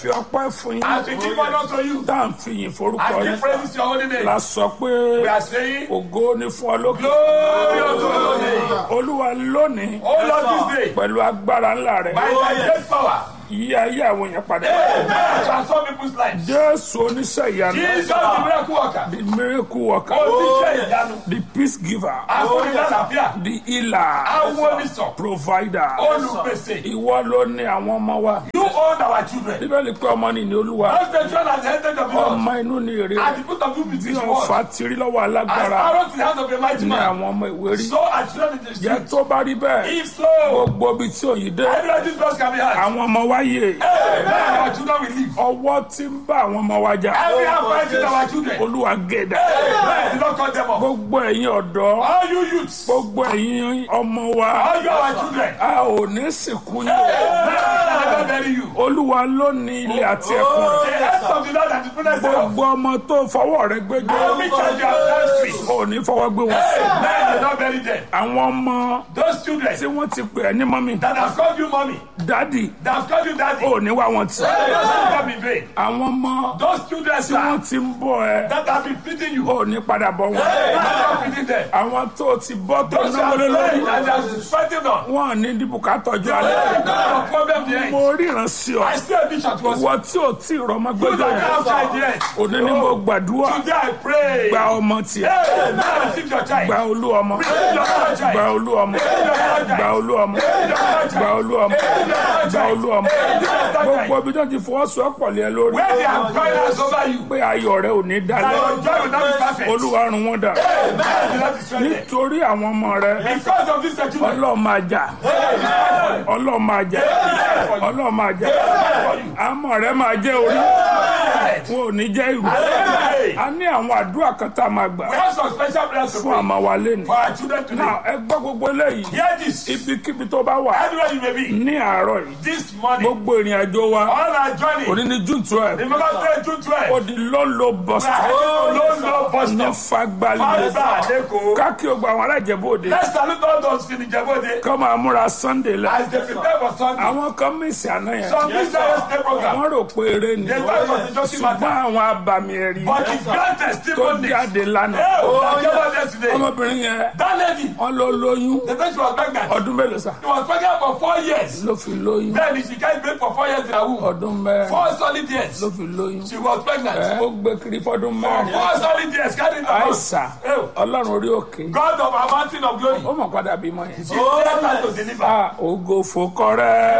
fi ọpẹ́ fún yín As we give honor to you, tá à ń fi yìn forúkọ as we yín praise your holy name, la sọ pé we are saying, ògo ni fún ọ lókè Glory unto your holy name. olúwa lónìí Oh Lord, this day, pẹ̀lú agbára ńlá rẹ̀ by thy great power, yí ayé àwọn èèyàn padà Amen. transform people's lives. jésù oníṣẹ́ ìyanu Jesus, the miracle worker, the miracle worker oníṣẹ́ ìyanu, the peace giver afúnilálàáfíà, the healer awónisàn, provider olùpèsè. ìwọ ló ní àwọn ọmọ wa You own our children. bíbélì pé ọmọ nìní olúwa Those the children at the end of the Lord, ọmọ inú ni èrè at rẹ̀ the foot of you bí between the ọ̀fà world, ti rí lọ́wọ́ as alágbára arrows in the hands of a mighty ní man, àwọn ọmọ ìwé rí so are children in the jẹ́ street. tó bá rí bẹ́ẹ̀ If so, gbogbo ibi tí òyìn dé everywhere these laws can be had. àwọn ọmọ wa yè Amen. Our children will live. ọwọ́ tí ń bá àwọn ọmọ wa jà Every hand fighting our children. olúwa gèdè Amen. Do not cut them off. gbogbo ẹ̀yin ọ̀dọ́ All you youths, gbogbo ẹ̀yin ọmọ wa all you our children, a ò ní sìnkú yín Amen. I never bury you. olúwa ló ní ilé àti ẹ̀kún rẹ̀ The hands of the Lord and the fullness thereof. gbogbo ọmọ tó fọwọ́ rẹ̀ gbẹjọ́ Every child you have done free. ò ní fọwọ́ gbé wọn sí Amen. Do not bury them. àwọn ọmọ Those children tí wọ́n ti pè ẹ́ ní mọ́mí that have called you mommy, dádì that have called you daddy, ò ní wá wọn tì don't see them in vain. àwọn ọmọ Those children, tí wọ́n sir, ti ń bọ̀ ẹ́ that have been feeding you, ò ní padà bọ̀ wọn not feeding them. àwọn tó ti bọ́ tó Those náwó are lé lórí that they are fighting on. wọn ní dìbùkà tọ́jú alẹ́ Your problem the end. mo ríran sí ọ I see a vision to us. ìwọ tí ò tí ì rọmọ You gbẹjọ that yẹn have child yet. òní ni mo gbàdúrà Today I pray. gba ọmọ tiẹ̀ Amen. Receive your child. gba olú ọmọ Receive your child. gba olú ọmọ gba olú ọmọ gba olú ọmọ gba olú ọmọ gbogbo ibi tó ti fọwọ́sowọ́pọ̀ lé ẹ lórí Where they have cried out over you, pé ayọ̀ rẹ ò ní that dalẹ̀ your joy will not be perfect. olúwa run wọn dà Amen. Do not destroy them. nítorí àwọn ọmọ rẹ Because of this children, ọlọ́ọ̀ máa jà ọlọ́ọ̀ máa jà ọlọ́ọ̀ máa jà àmọ́ rẹ máa jẹ́ orí wọn ò ní jẹ́ ìrù Hey, a ní àwọn àdúrà kan tá a máa gbà we have some special prayers to fún pray àmọ́ wa lẹ́nu for our children today. náà ẹ gbọ́ gbogbo eléyìí Hear this. ibikíbi tó bá wà Everywhere you may be, ní àárọ̀ yìí this morning, gbogbo ìrìn àjò wa on our journey, òní ní june twelve remember today, June 12. ó di lọ́lọ́ bus We are stop heading to London bus ní stop. fagbálẹ̀ Fagba Adeko. káàkiri ogbó àwọn alájẹbó òde Let's salute all those in Ijebode kọ́ máa múra sunday lẹ as they prepare for Sunday. àwọn kan mísì àná yẹn Some business day program. wọ́n rò pé eré ni They thought it was a joking ṣùgbọ́n matter. àwọn abàmì ẹ̀rí But it's grand tó testimonies. jáde lánàá Hey, that came out yesterday. ọmọbìnrin yẹn That lady, wọ́n ló lóyún the day she was pregnant, ọdún mélòó sá she was pregnant for four years. ló fi lóyún Then she can't break for four years in her womb. ọdún mẹ́rin Four solid years. ló fi lóyún She was pregnant. ẹ ó gbé kiri fọdún mẹ́rin Four solid years carrying the house. àìsà Hey, ọlọ́run orí òkè God of our mountain of glory. ó mọ̀ padà bímọ yẹn. She left her to deliver. a ògo fòkọrẹ́